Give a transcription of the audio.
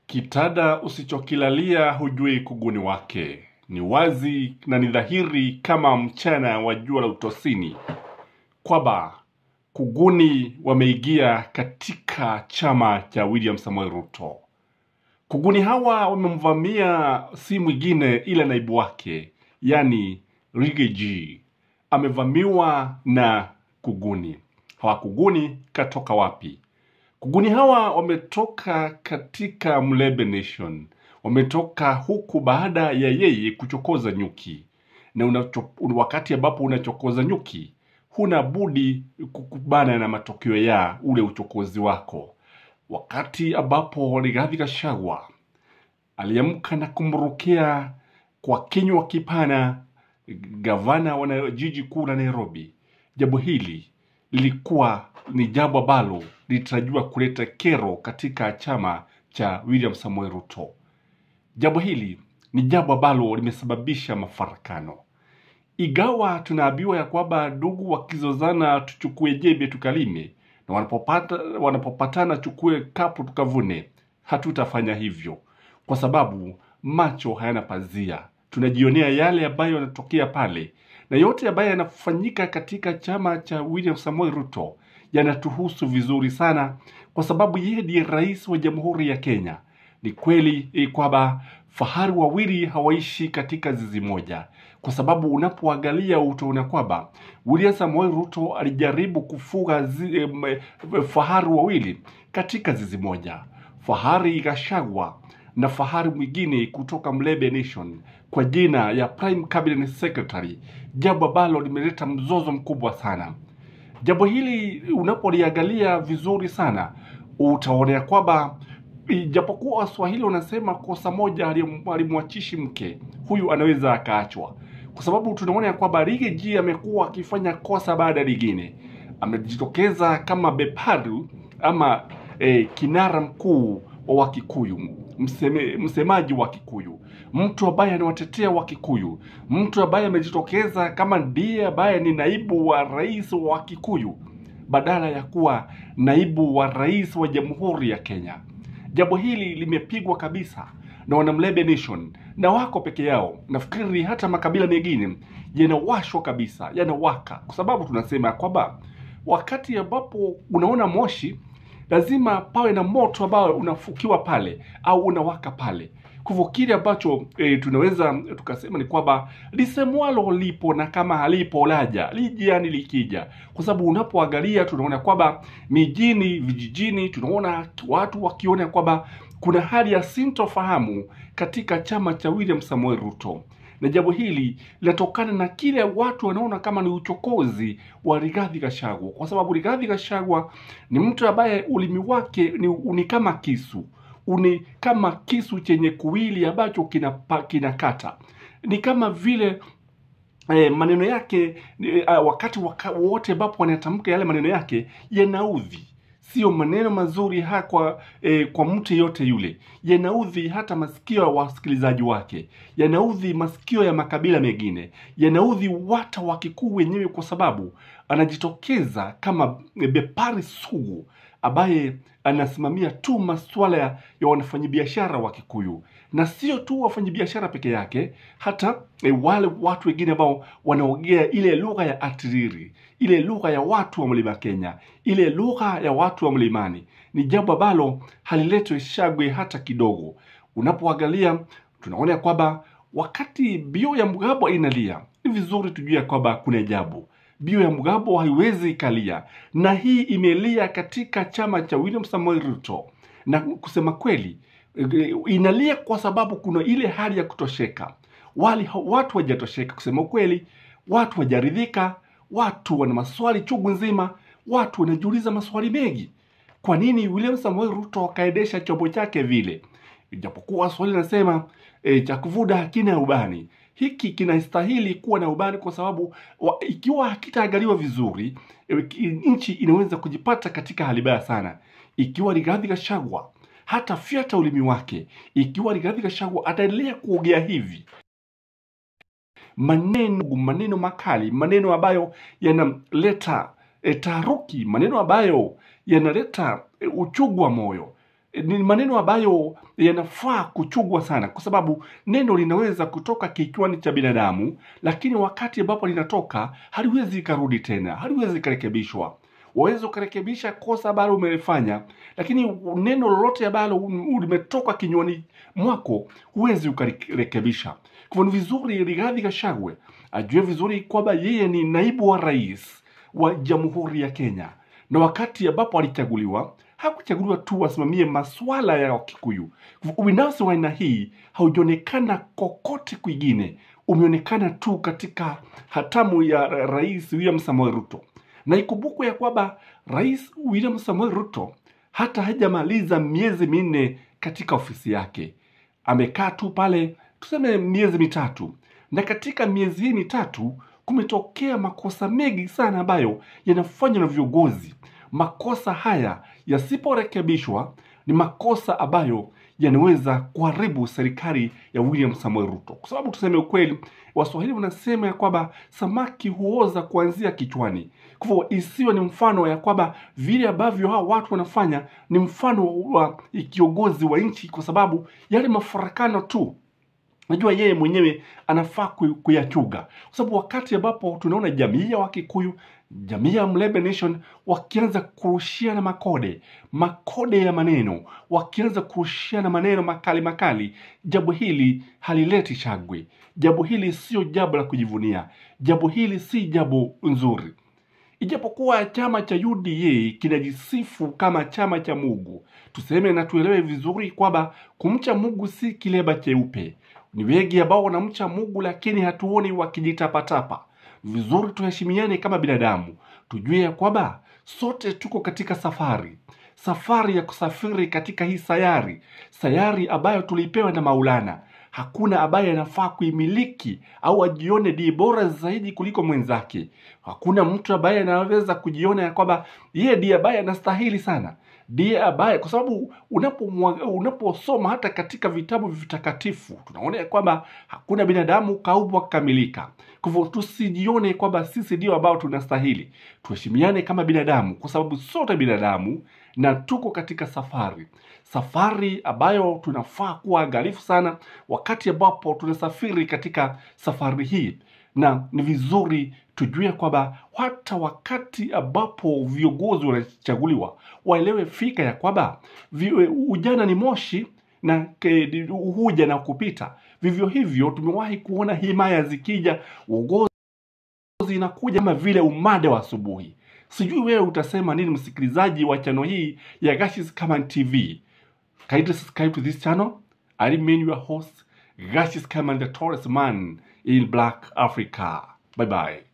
Kitada usichokilalia hujui kuguni wake. Ni wazi na ni dhahiri kama mchana wa jua la utosini kwamba kuguni wameingia katika chama cha William Samoei Ruto. Kuguni hawa wamemvamia si mwingine ila naibu wake, yani Riggy G amevamiwa na kuguni. Hawa kuguni katoka wapi? Kuguni hawa wametoka katika Mlebe Nation, wametoka huku baada ya yeye kuchokoza nyuki, na unacho, wakati ambapo unachokoza nyuki huna budi kukubana na matokeo ya ule uchokozi wako. Wakati ambapo Rigathi Gachagua aliamka na kumrukia kwa kinywa kipana gavana wa na- jiji kuu la Nairobi, jambo hili lilikuwa ni jambo ambalo lilitarajiwa kuleta kero katika chama cha William Samoei Ruto. Jambo hili ni jambo ambalo limesababisha mafarakano, igawa tunaambiwa ya kwamba ndugu wakizozana tuchukue jembe tukalime, na wanapopata, wanapopatana chukue kapu tukavune. Hatutafanya hivyo kwa sababu macho hayana pazia. Tunajionea yale ambayo yanatokea pale, na yote ambayo yanafanyika katika chama cha William Samoei Ruto yanatuhusu vizuri sana, kwa sababu yeye ndiye rais wa Jamhuri ya Kenya. Ni kweli eh, kwamba fahari wawili hawaishi katika zizi moja, kwa sababu unapoangalia utaona kwamba William Samoei Ruto alijaribu kufuga zi, em, eh, fahari wawili katika zizi moja, fahari Gachagua na fahari mwingine kutoka Mlebe Nation kwa jina ya Prime Cabinet Secretary, jambo ambalo limeleta mzozo mkubwa sana. Jambo hili unapoliangalia vizuri sana utaona kwamba ijapokuwa Waswahili wanasema kosa moja halim- halimwachishi mke, huyu anaweza akaachwa, kwa sababu tunaona ya kwamba Riggy G amekuwa akifanya kosa baada ya lingine. Amejitokeza kama beparu ama eh, kinara mkuu wa Wakikuyu, mseme, msemaji wa Kikuyu, mtu ambaye anawatetea Wakikuyu, mtu ambaye amejitokeza kama ndiye ambaye ni naibu wa rais wa Kikuyu badala ya kuwa naibu wa rais wa Jamhuri ya Kenya. Jambo hili limepigwa kabisa na wanamlebe nation na wako peke yao. Nafikiri hata makabila mengine yanawashwa kabisa, yanawaka, kwa sababu tunasema kwamba wakati ambapo unaona moshi lazima pawe na moto ambao unafukiwa pale au unawaka pale. Kwa hivyo kile ambacho e, tunaweza tukasema ni kwamba lisemwalo lipo na kama halipo laja lijiani likija, kwa sababu unapoangalia tunaona kwamba mijini, vijijini, tunaona watu wakiona kwamba kuna hali ya sintofahamu katika chama cha William Samoei Ruto na jambo hili linatokana na kile watu wanaona kama ni uchokozi wa Rigathi Gachagua, kwa sababu Rigathi Gachagua ni mtu ambaye ulimi wake ni, ni kama kisu uni kama kisu chenye kuwili ambacho kinapa- kinakata ni kama vile eh, maneno yake eh, wakati waka, wote ambapo wanatamka yale maneno yake yanaudhi sio maneno mazuri ha kwa, eh, kwa mtu yeyote yule yanaudhi hata masikio ya wasikilizaji wake yanaudhi masikio ya makabila mengine yanaudhi wata wa kikuu wenyewe kwa sababu anajitokeza kama eh, bepari sugu ambaye anasimamia tu masuala ya, ya wafanyabiashara wa Kikuyu na sio tu wafanyabiashara peke yake, hata e, wale watu wengine ambao wanaongea ile lugha ya atiriri, ile lugha ya watu wa mlima Kenya, ile lugha ya watu wa mlimani. Ni jambo ambalo haliletwi shagwe hata kidogo. Unapoangalia tunaona ya kwamba wakati bio ya Mugabo inalia, ni vizuri tujue ya kwamba kuna jambo bio ya Mugabo haiwezi ikalia, na hii imelia katika chama cha William Samoei Ruto, na kusema kweli eh, inalia kwa sababu kuna ile hali ya kutosheka. Wali, watu hawajatosheka kusema ukweli, watu hawajaridhika, watu wana maswali chungu nzima, watu wanajiuliza maswali mengi. Kwa nini William Samoei Ruto akaendesha chombo chake vile? Ijapokuwa Swahili nasema e, cha kuvuda hakina ubani. Hiki kinastahili kuwa na ubani kwa sababu wa, ikiwa hakitaangaliwa vizuri e, ki- nchi inaweza kujipata katika hali mbaya sana. Ikiwa Rigathi Gachagua hata fyata ulimi wake, ikiwa Rigathi Gachagua ataendelea kuongea hivi maneno maneno makali, maneno ambayo yanaleta e, taharuki, maneno ambayo yanaleta e, uchungu wa moyo ni maneno ambayo yanafaa kuchugwa sana, kwa sababu neno linaweza kutoka kichwani cha binadamu, lakini wakati ambapo linatoka haliwezi ikarudi tena, haliwezi ikarekebishwa. Waweza ukarekebisha kosa ambalo umelifanya, lakini neno lolote ambalo limetoka kinywani mwako huwezi ukarekebisha. Kwa hivyo ni vizuri Rigathi Gachagua ajue vizuri kwamba yeye ni naibu wa rais wa Jamhuri ya Kenya, na wakati ambapo alichaguliwa hakuchaguliwa tu asimamie masuala ya Wakikuyu. Ubinafsi wa aina hii haujaonekana kokote kwingine, umeonekana tu katika hatamu ya Rais William Samoei Ruto, na ikumbukwe ya kwamba Rais William Samoei Ruto hata hajamaliza miezi minne katika ofisi yake, amekaa tu pale tuseme miezi mitatu, na katika miezi hii mitatu kumetokea makosa mengi sana ambayo yanafanywa na viongozi. Makosa haya yasiporekebishwa ni makosa ambayo yanaweza kuharibu serikali ya William Samoei Ruto, kwa sababu tuseme ukweli, Waswahili wanasema ya kwamba samaki huoza kuanzia kichwani. Kwa hivyo isiwe ni mfano ya kwamba vile ambavyo hao watu wanafanya ni mfano wa kiongozi wa nchi, kwa sababu yale mafarakano tu najua yeye mwenyewe anafaa ku- kuyachuga, kwa sababu wakati ambapo tunaona jamii ya Wakikuyu, jamii ya Mlembe Nation wakianza kurushiana makode makode ya maneno, wakianza kurushiana maneno makali makali, jambo hili halileti shangwe. Jambo hili sio jambo la kujivunia, jambo hili si jambo nzuri. Ijapokuwa chama cha UDA kinajisifu kama chama cha Mungu, tuseme na tuelewe vizuri kwamba kumcha Mungu si kileba cheupe. Ni wengi ambao wanamcha Mungu, lakini hatuoni wakijitapatapa. Vizuri tuheshimiane kama binadamu, tujue ya kwamba sote tuko katika safari, safari ya kusafiri katika hii sayari, sayari ambayo tulipewa na Maulana. Hakuna ambaye anafaa kuimiliki au ajione ndiye bora zaidi kuliko mwenzake. Hakuna mtu ambaye anaweza kujiona ya kwamba yeye ndiye ambaye anastahili sana, ndiye ambaye, kwa sababu unapomwa- unaposoma hata katika vitabu vitakatifu tunaona ya kwamba hakuna binadamu kaumbwa kukamilika. Kwa hivyo tusijione kwamba sisi ndio ambao tunastahili. Tuheshimiane kama binadamu, kwa sababu sote binadamu na tuko katika safari, safari ambayo tunafaa kuwa angalifu sana wakati ambapo tunasafiri katika safari hii, na ni vizuri tujue kwamba hata wakati ambapo viongozi wanachaguliwa waelewe fika ya kwamba vi- ujana ni moshi na ke- huja na kupita. Vivyo hivyo tumewahi kuona himaya zikija, uongozi inakuja kama vile umande wa asubuhi. Sijui wewe utasema nini, msikilizaji wa chano hii ya Gashes Kaman TV. Kindly subscribe to this channel. I remain your host, Gashes Kaman, the tallest man in Black Africa. Bye bye.